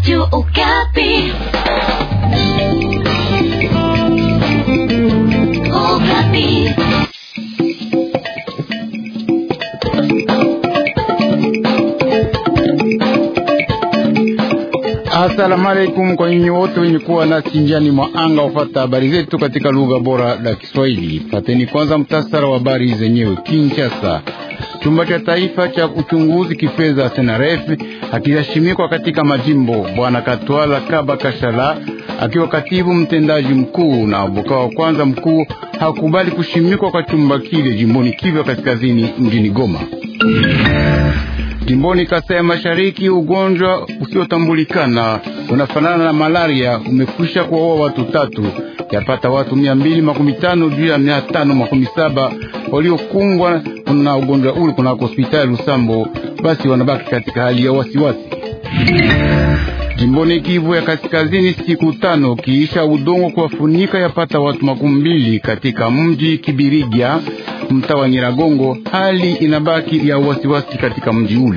Radio Okapi. Okapi. Asalamu alaikum kwa nyinyi wote wenye kuwa nasi njiani mwa anga ufata habari zetu katika lugha bora la Kiswahili. Fateni kwanza mtasara wa habari zenyewe. Kinshasa, chumba cha taifa cha uchunguzi kifedha SENAREF akiheshimikwa katika majimbo. Bwana Katwala Kaba Kashala akiwa katibu mtendaji mkuu na avoka wa kwanza mkuu hakubali kushimikwa kwa chumba kile jimboni Kivu Kaskazini mjini Goma. Jimboni Kasai ya Mashariki, ugonjwa usiotambulikana unafanana na malaria umekwisha kuwaua watu tatu, yapata watu mia mbili makumi tano juu ya mia tano makumi saba waliokumbwa na ugonjwa ule kunako hospitali Lusambo, basi wanabaki katika hali ya wasiwasi. Jimboni Kivu ya Kaskazini, siku tano kiisha udongo kuwafunika yapata watu makumi mbili katika mji Kibirigya mtaa wa Nyiragongo, hali inabaki ya wasiwasi katika mji ule.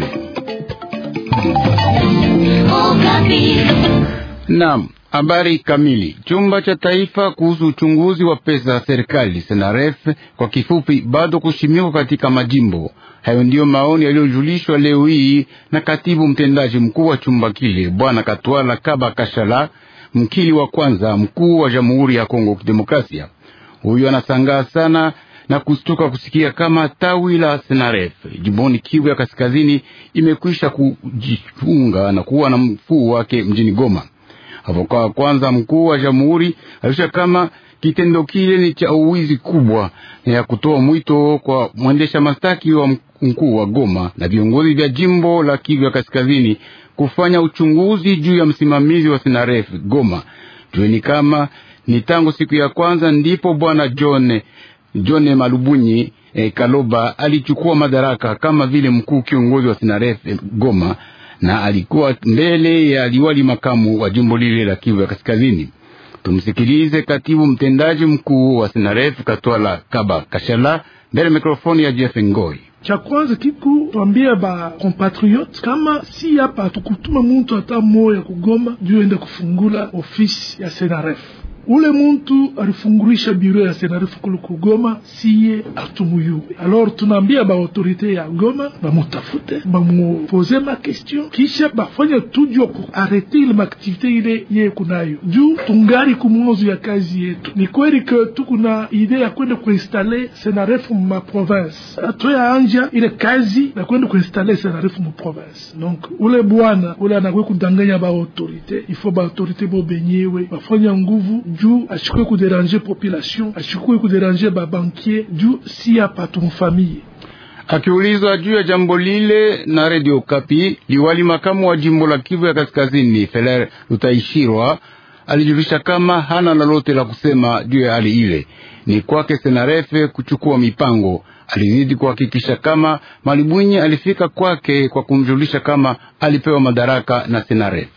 Naam, habari kamili. Chumba cha taifa kuhusu uchunguzi wa pesa za serikali SENAREF kwa kifupi, bado kushimikwa katika majimbo hayo. Ndiyo maoni yaliyojulishwa leo hii na katibu mtendaji mkuu wa chumba kile Bwana Katwala Kaba Kashala, mkili wa kwanza mkuu wa Jamhuri ya Kongo Kidemokrasia. Huyu anasangaa sana na kustuka kusikia kama tawi la SENAREF jimboni Kivu ya Kaskazini imekwisha kujifunga na kuwa na mkuu wake mjini Goma. Avoka wa kwanza mkuu wa jamhuri alisha kama kitendo kile ni cha uwizi kubwa na ya kutoa mwito kwa mwendesha mastaki wa mkuu wa Goma na viongozi vya jimbo la Kivu ya Kaskazini kufanya uchunguzi juu ya msimamizi wa SENAREF Goma. Jueni kama ni tangu siku ya kwanza ndipo bwana John John Malubunyi eh, Kaloba alichukua madaraka kama vile mkuu kiongozi wa SENAREF eh, Goma na alikuwa mbele ya liwali makamu wa jimbo lile la Kivu ya Kaskazini. Tumsikilize katibu mtendaji mkuu wa SENAREF Katwala Kaba Kashala mbele mikrofoni ya Jeff Ngoi. Cha kwanza kiku twambia ba compatriote kama si hapa tukutuma muntu hata moya kugoma juu ende kufungula ofisi ya SENAREF ule muntu alifungurisha biro ya SENAREF kulu kugoma, siye atumuyuwe. Alors tunaambia ba autorite ya Goma bamutafute bamupoze ma question, kisha bafanya tujo ku arete ile maaktivite ile ye kunayo juu tungari kumwanzo ya kazi yetu. Ni kweli ke tukuna ide ya kwenda kuinstale SENAREF ma province, atoya anja ile kazi na kwenda kuinstale SENAREF mu province. Donc ule bwana ule anakwe kudanganya ba autorite, ifo ba autorite bo benyewe bafanya nguvu juu ashikwe kuderange population ashikwe kuderange babankier juu si hapa tumfamie. Akiulizwa juu ya jambo lile na Radio Kapi, liwali makamu wa jimbo la Kivu ya Kaskazini Feler Lutaishirwa alijulisha kama hana lolote la kusema juu ya hali ile, ni kwake Senarefe kuchukua mipango. Alizidi kuhakikisha kama Malibwinyi alifika kwake kwa kumjulisha kama alipewa madaraka na Senarefe.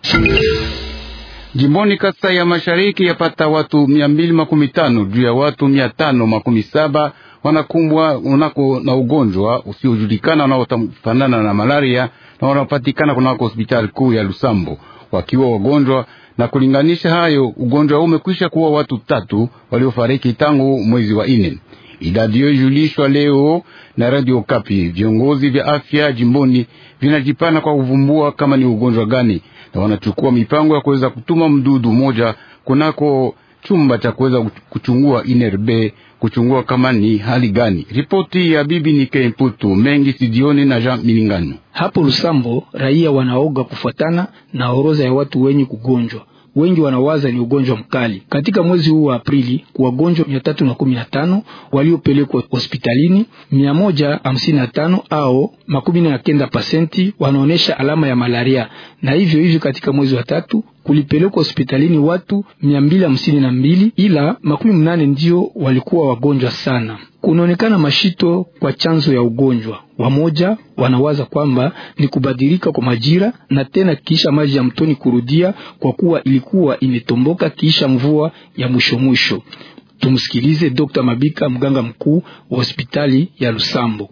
Jimboni Kasai ya Mashariki yapata watu mia mbili makumi tano juu ya watu mia tano makumi saba wanakumbwa unako na ugonjwa usiojulikana unaofanana na malaria na wanapatikana kunako hospitali kuu ya Lusambo wakiwa wagonjwa. Na kulinganisha hayo, ugonjwa huu umekwisha kuwa watu tatu waliofariki tangu mwezi wa ine. Idadi hiyo ilijulishwa leo na Radio Kapi. Viongozi vya afya jimboni vinajipana kwa kuvumbua kama ni ugonjwa gani na wanachukua mipango ya kuweza kutuma mdudu moja kunako chumba cha kuweza kuchungua INRB kuchungua kama ni hali gani. Ripoti ya bibi Nike Mputu mengi sijioni na Jean Milingano. Hapo Lusambo raia wanaoga kufuatana na orodha ya watu wenye kugonjwa wengi wanawaza ni ugonjwa mkali. Katika mwezi huu wa Aprili, wagonjwa mia tatu na kumi na tano waliopelekwa hospitalini, mia moja hamsini na tano au makumi na kenda pasenti wanaonyesha alama ya malaria, na hivyo hivyo katika mwezi wa tatu kulipelekwa hospitalini watu mia mbili hamsini na mbili ila makumi mnane ndio walikuwa wagonjwa sana. Kunaonekana mashito kwa chanzo ya ugonjwa. Wamoja wanawaza kwamba ni kubadilika kwa majira na tena kisha maji ya mtoni kurudia, kwa kuwa ilikuwa imetomboka kisha mvua ya mwisho mwisho. Tumsikilize Dr. Mabika, mganga mkuu wa hospitali ya Lusambo.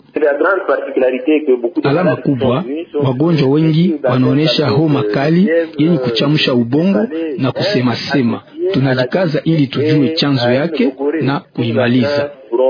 Alama kubwa, wagonjwa wengi wanaonesha homa kali yenye kuchamsha ubongo na kusemasema. Tunajikaza ili tujue chanzo yake na kuimaliza.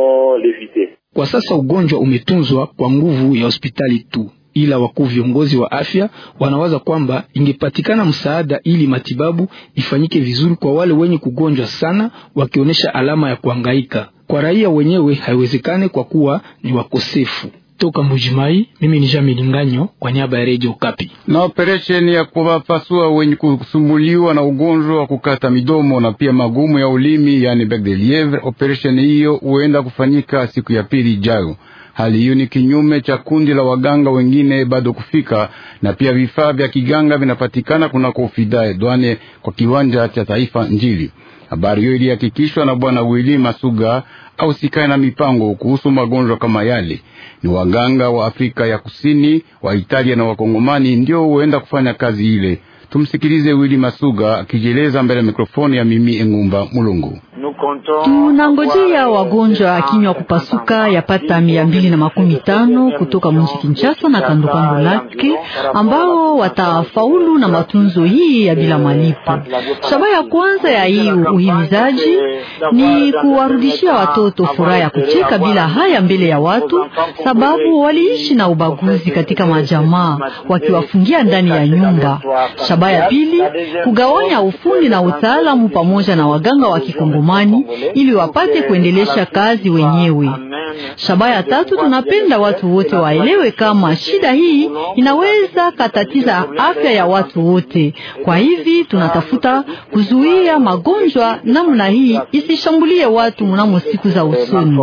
Kwa sasa ugonjwa umetunzwa kwa nguvu ya hospitali tu, ila wakuu viongozi wa afya wanawaza kwamba ingepatikana msaada ili matibabu ifanyike vizuri kwa wale wenye kugonjwa sana, wakionyesha alama ya kuhangaika. Kwa raia wenyewe haiwezekane kwa kuwa ni wakosefu. Toka Mbujimai, mimi ni Jami Linganyo kwa niaba ya Radio Kapi. Na operesheni ya kuwapasua wenye kusumbuliwa na ugonjwa wa kukata midomo na pia magumu ya ulimi, yani bec de lievre, operesheni hiyo huenda kufanyika siku ya pili ijayo. Hali hiyo ni kinyume cha kundi la waganga wengine bado kufika, na pia vifaa vya kiganga vinapatikana kunako ofida edwane kwa kiwanja cha taifa Njili. Habari hiyo ilihakikishwa na bwana Wili Masuga au sikae na mipango kuhusu magonjwa kama yale. Ni waganga wa Afrika ya Kusini, wa Italia na Wakongomani ndio huenda kufanya kazi ile. Tumsikilize Wili Masuga akijieleza mbele ya mikrofoni ya Mimi Engumba Mulungu. Tunangojea wagonjwa akinywa kupasuka yapata mia mbili na makumi tano kutoka mji Kinshasa na kandokando lake ambao watafaulu na matunzo hii ya bila malipo. Shabaha ya kwanza ya hii uhimizaji ni kuwarudishia watoto furaha ya kucheka bila haya mbele ya watu, sababu waliishi na ubaguzi katika majamaa wakiwafungia ndani ya nyumba. Shabaha ya pili kugawanya ufundi na utaalamu pamoja na waganga wa Kikongomani ili wapate kuendelesha kazi wenyewe. Shabaha ya tatu, tunapenda watu wote waelewe kama shida hii inaweza katatiza afya ya watu wote. Kwa hivi tunatafuta kuzuia magonjwa namna hii isishambulie watu mnamo siku za usoni.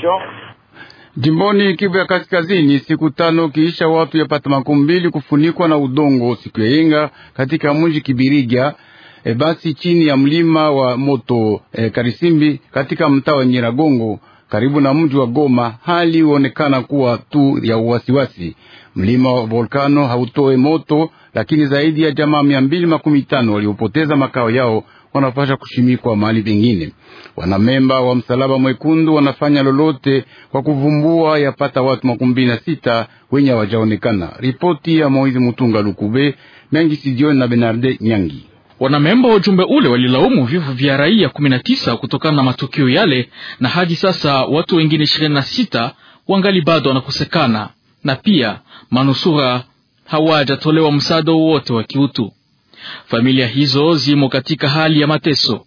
Jimboni Kivu ya Kaskazini, siku tano kiisha watu yapata makumi mbili kufunikwa na udongo siku ya yenga katika mji Kibiriga e, basi chini ya mlima wa moto e, Karisimbi katika mtaa wa Nyiragongo karibu na mji wa Goma. Hali huonekana kuwa tu ya uwasiwasi. Mlima wa volkano hautoe moto, lakini zaidi ya jamaa mia mbili makumi tano waliopoteza makao yao wanapasha kushimikwa mahali pengine. Wanamemba wa Msalaba Mwekundu wanafanya lolote kwa kuvumbua yapata watu makumi mbili na sita wenye hawajaonekana. Ripoti ya Moizi Mutunga Lukube mengi sijioni na Benarde Nyangi. Wanamemba wa ujumbe ule walilaumu vifo vya raia 19 kutokana na matukio yale, na hadi sasa watu wengine 26 wangali bado wanakosekana, na pia manusura hawajatolewa msaada wowote wa kiutu. Familia hizo zimo katika hali ya mateso,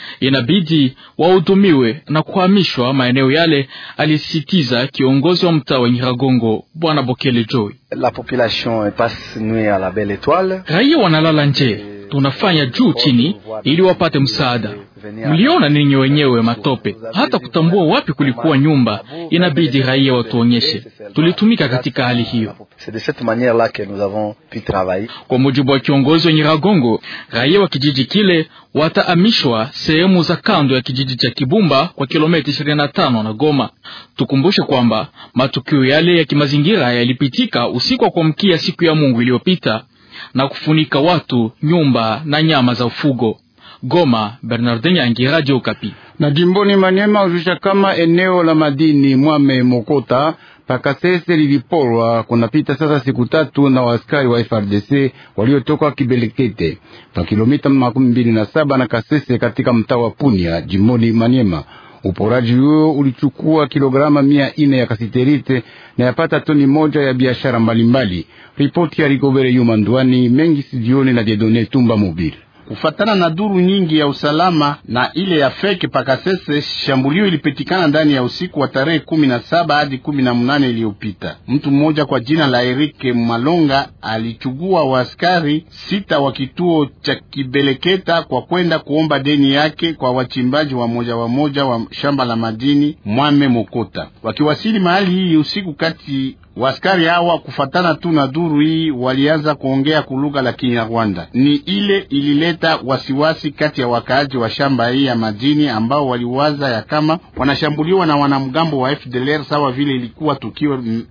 inabidi wahudumiwe na kuhamishwa maeneo yale, alisisitiza kiongozi wa mtaa wa Nyiragongo Bwana Bokele Joy. La population est passe nuit à la belle étoile. Raia wanalala nje, tunafanya juu chini ili wapate msaada. Mliona ninyi wenyewe matope, hata kutambua wapi kulikuwa nyumba, inabidi raia watuonyeshe. Tulitumika katika hali hiyo. C'est de cette manière-là que nous avons pu travailler. Kwa mujibu wa kiongozi wa Nyiragongo, raia wa kijiji kile watahamishwa sehemu za kando ya kijiji cha Kibumba kwa kilomita 25 na Goma. Tukumbushe kwamba matukio yale ya kimazingira yalipitika usiku wa kuamkia siku ya Mungu iliyopita na kufunika watu, nyumba na nyama za ufugo. Goma, Bernardin Yangi, Radio Okapi. Na jimboni Maniema ujusha kama eneo la madini Mwame Mokota Pakasese liliporwa kunapita sasa siku tatu na waaskari wa FRDC waliotoka Kibelekete pa kilomita makumi mbili na saba na Kasese katika mtaa wa Punia jimboni Maniema. Uporaji huo ulichukua kilograma mia ine ya kasiterite na yapata toni moja ya biashara mbalimbali. Ripoti ya Rigobere Yuma Ndwani mengi sijioni na Jedone Tumba Mobile. Kufatana na duru nyingi ya usalama na ile ya feke Pakasese, shambulio ilipitikana ndani ya usiku wa tarehe kumi na saba hadi kumi na mnane iliyopita. Mtu mmoja kwa jina la Erike Malonga alichugua waaskari sita wa kituo cha Kibeleketa kwa kwenda kuomba deni yake kwa wachimbaji wa moja wa moja wa shamba la madini Mwame Mokota. Wakiwasili mahali hii usiku kati Waskari hawa kufatana tu na duru hii walianza kuongea kulugha la Kinyarwanda. Ni ile ilileta wasiwasi kati ya wakaaji wa shamba hii ya madini ambao waliwaza ya kama wanashambuliwa na wanamgambo wa FDLR sawa vile ilikuwa tukio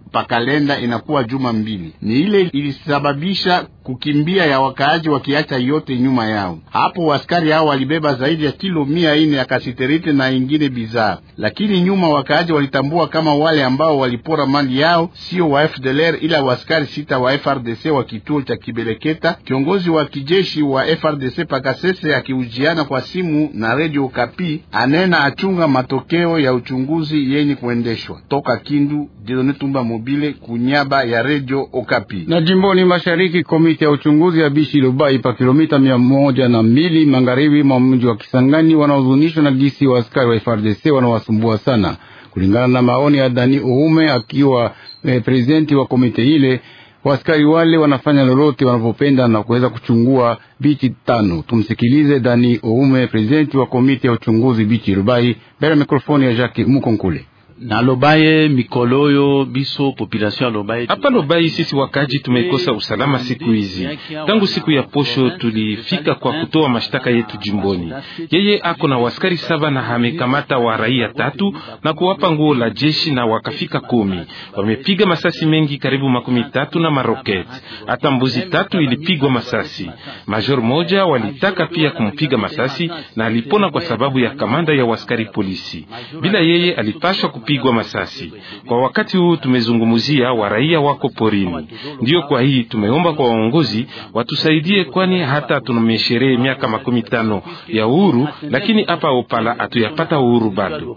pakalenda inakuwa juma mbili. Ni ile ilisababisha kukimbia ya wakaaji wakiacha yote nyuma yao. Hapo askari hao walibeba zaidi ya kilo mia ine ya kasiterite na ingine bidhaa, lakini nyuma wakaaji walitambua kama wale ambao walipora mali yao sio wa FDLR ila waskari sita wa FRDC wa kituo cha Kibeleketa. Kiongozi wa kijeshi wa FRDC Pakasese akiujiana kwa simu na Radio Kapi anena achunga matokeo ya uchunguzi yenye kuendeshwa toka Kindu. Dieudonne Tumba Mobile kunyaba ya Radio Okapi. Na jimboni mashariki, komiti ya uchunguzi ya Bishi Lubai pa kilomita mia moja na mbili magharibi mwa mji wa Kisangani wanaozunishwa na gisi wa askari wa FRDC wanawasumbua sana, kulingana na maoni ya Dani Oume akiwa eh, prezidenti wa komite ile. Waskari wale wanafanya lolote wanavyopenda na kuweza kuchungua bichi tano. Tumsikilize Dani Oume, prezidenti wa komite ya uchunguzi Bichi Lubai, mbele ya mikrofoni ya Jacques Mukonkule. na lobaye mikoloyo biso population ya lobaye hapa Lobai, sisi wakaji tumekosa usalama siku hizi. Tangu siku ya posho tulifika kwa kutoa mashtaka yetu jimboni. Yeye ako na waskari saba na amekamata wa raia tatu na kuwapa nguo la jeshi na wakafika kumi. Wamepiga masasi mengi karibu makumi tatu na maroketi, hata mbuzi tatu ilipigwa masasi. Major moja walitaka pia kumpiga masasi na alipona kwa sababu ya kamanda ya waskari polisi. Bila yeye alipashwa kupigwa masasi. Kwa wakati huu tumezungumzia wa raia wako porini, ndiyo kwa hii tumeomba kwa waongozi watusaidie, kwani hata tumesherehe miaka makumi tano ya uhuru, lakini hapa Opala hatuyapata uhuru bado.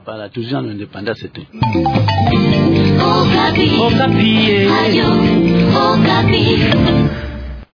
Okapi. Okapi. Ayo, Okapi.